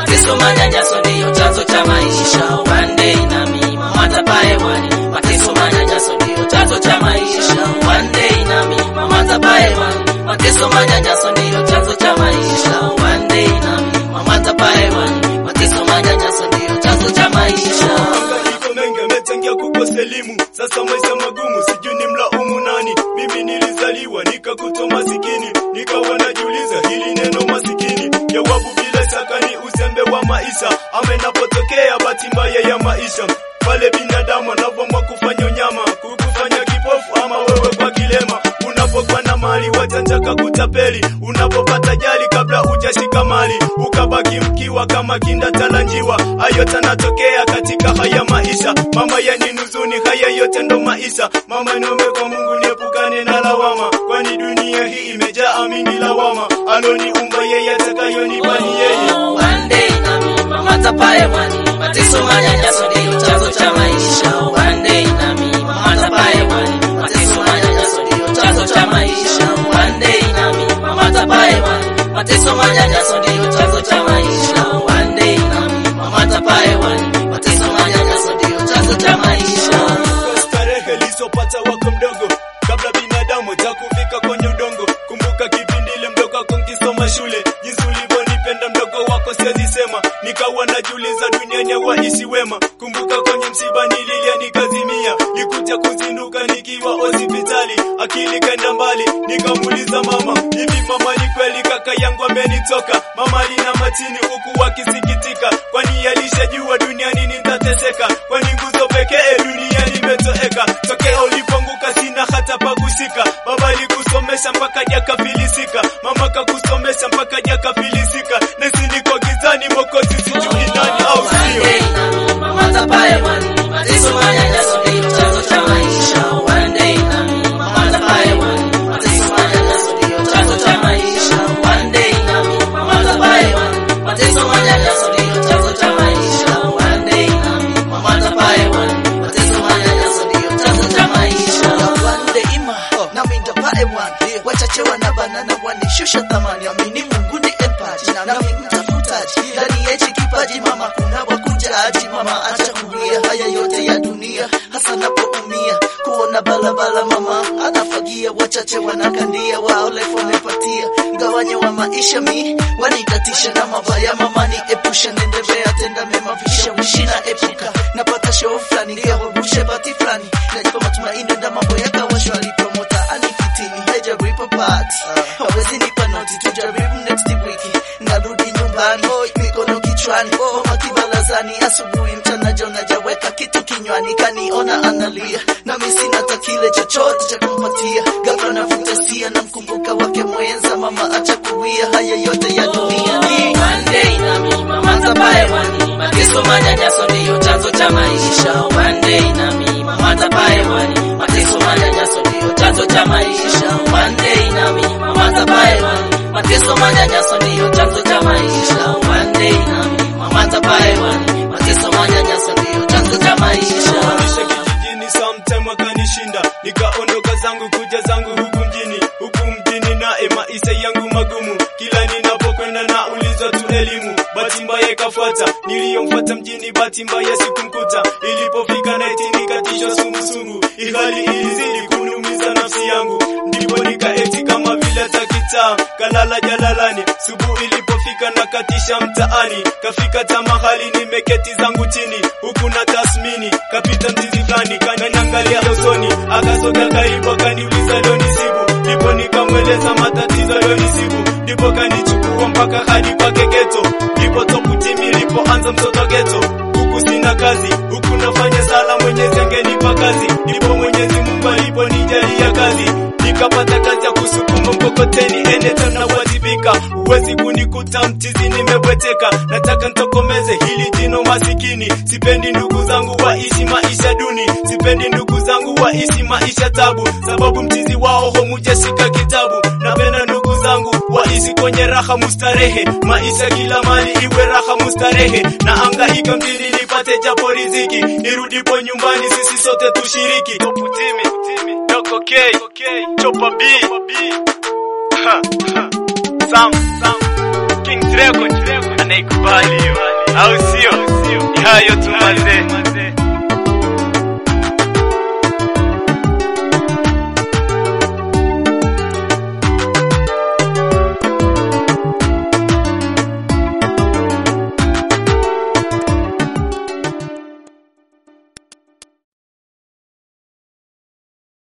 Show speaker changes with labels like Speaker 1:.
Speaker 1: mateso manyanyaso ndiyo chanzo cha maisha. One day nami mama tapayewani, mateso manyanyaso ndiyo chanzo cha maisha. One day nami mama tapayewani, mateso manyanyaso ndiyo chanzo cha maisha. One day nami mama tapayewani, mateso manyanyaso ndiyo chanzo cha maisha.
Speaker 2: Mahangaiko mengi amechangia kukosa elimu, sasa maisha magumu, sijui ni mlaumu nani. Mimi nilizaliwa nikakutwa masikini, nikawa najiuliza hili neno masikini, jawabu bila shaka ni uzembe wa maisha, ama inapotokea bahati mbaya ya maisha pale binadamu anavyoamua kufanya unyama, kukufanya kipofu ama wewe kwa kilema. Unapokuwa na mali wajanja kakutapeli, unapopata jali kabla hujashika mali, ukabaki mkiwa kama kinda talanjiwa. Hayo tanatokea katika haya maisha, mama yaninuzuni, haya yote ndo maisha. Mama niombe kwa Mungu niepukane na lawama, kwani dunia hii imejaa amingi lawama. Aloniumba yeye atakayonipa ni yeye.
Speaker 1: One day nami mama tapayewani, mateso manyanyaso ndiyo chanzo cha maisha. One day nami mama tapayewani, mateso manyanyaso ndiyo chanzo cha maisha. One day nami mama tapayewani, mateso manyanyaso ndiyo chanzo cha maisha. One day nami mama tapayewani, mateso manyanyaso ndiyo chanzo cha maisha.
Speaker 2: Kumbuka starehe lisopata wako mdogo kabla binadamu takufika kwenye udongo. Kumbuka kipindi ile mdogo wako nkisoma shule, jinsi ulivyonipenda mdogo wako siwezi sema, nikawa najiuliza duniani waishi wema. Kumbuka kwenye msiba nililia nikazimia, nikuja kuzinduka nikiwa hospitali, akili kaenda mbali, nikamuuliza mama, hivi mama ni kweli kaka yangu amenitoka? Mama alina matini huku wakisikitika, kwani alishajua duniani nitateseka, kwani nguzo pekee duniani imetoeka. Tokea ulipoanguka sina hata pa kushika, baba alikusomesha mpaka jakafilisika, mama kakusomesha mpaka jakafilisika, nesi niko gizani, mokozi sijui nani au
Speaker 1: One
Speaker 2: sio
Speaker 1: day nami mama tapayewani, mateso manyanyaso ndiyo chanzo cha maisha. One day nami mama tapayewani, mateso manyanyaso ndiyo chanzo cha maisha. One day nami mama tapayewani, mateso manyanyaso ndiyo chanzo cha maisha. One day nami mama tapayewani, mateso manyanyaso ndiyo chanzo cha maisha.
Speaker 3: wandeima nami ndapae wan wachache wanabana na wanishusha thamani amini mungu ni empaji nami mtafutaji ndani ya hichi kipaji mama kuna wakujaji mama acha kulia haya yote ya dunia hasa napoumia kuona balabala mama anafagia wachache wanakandia wao lefu wamepatia mgawanyo wa maisha mi wanikatisha na mabaya mama ni epusha nendelea tenda mema vishawishi na epuka napata show fulani nikawarushe bati fulani najipa matumaini nda mambo yakawa shwari promota anifitini hajaripa party hawezi nipa noti tujaribu next wiki narudi nyumbani mikono kichwani mama kibalazani asubuhi mchana jona jaweka kitu kinywani kaniona analia nami sina hata kile chochote cha kumpatia ghafla navuta sia na mkumbuka wake mwenza mama acha kuwia haya yote ya dunia ni
Speaker 1: One day nami mama tapayewani, mateso manyanyaso ndiyo chanzo cha maisha. One day nami mama tapayewani, mateso manyanyaso ndiyo chanzo cha maisha. One day nami mama tapayewani, mateso manyanyaso ndiyo chanzo cha maisha. One day nami mama tapayewani, mateso manyanyaso ndiyo chanzo cha maisha.
Speaker 2: Maisha kijijini sometime wakanishinda, nikaondoka zangu kuja zangu huku mjini, huku mjini nae maisha yangu magumu, kila ninapokwenda na ulizwa tu elimu. Bahati mbaya ikafuata, niliyomfuata mjini, bahati mbaya sikumkuta. Ilipofika naiti nikatishwa sumusumu, ihali ilizidi kuniumiza nafsi yangu, ndipo nikaeti kama vile takitaa kalala jalalani. Subu ilipofika nakatisha mtaani, kafika tamahali nimeketi zangu chini, huku na tasmini kapita mzizi fulani kananiangalia usoni, akasoga karibu akaniuliza lonisibu, ndipo nikamweleza matatizo lonisibu, ndipo kanichukua mpaka hadi kwake geto, ndipo toputimi ilipoanza mtoto geto huku sina kazi, huku nafanya sala, Mwenyezi angenipa kazi, ndipo Mwenyezi Mungu aliponijalia kazi, nikapata kazi ya kusukuma mkokoteni, eneta nawajibika, huwezi kunikuta mchizi, nimebweteka, nataka ntokomeze hili jino masikini, sipendi ndugu zangu waishi maisha duni, sipendi ndugu zangu waishi maisha tabu, sababu mchizi wao homujashika kitabu, napenda ndugu zangu waishi kwenye raha mustarehe, maisha kila mali iwe raha mustarehe, na angaika mjini nipate japo riziki, nirudipo nyumbani sisi sote tushiriki. Toputimi, Doko K, Chopa B, Ha, ha. Sam, Sam, Kings Record, naikubali hiyo, au sio? Ni hayo tu mazee.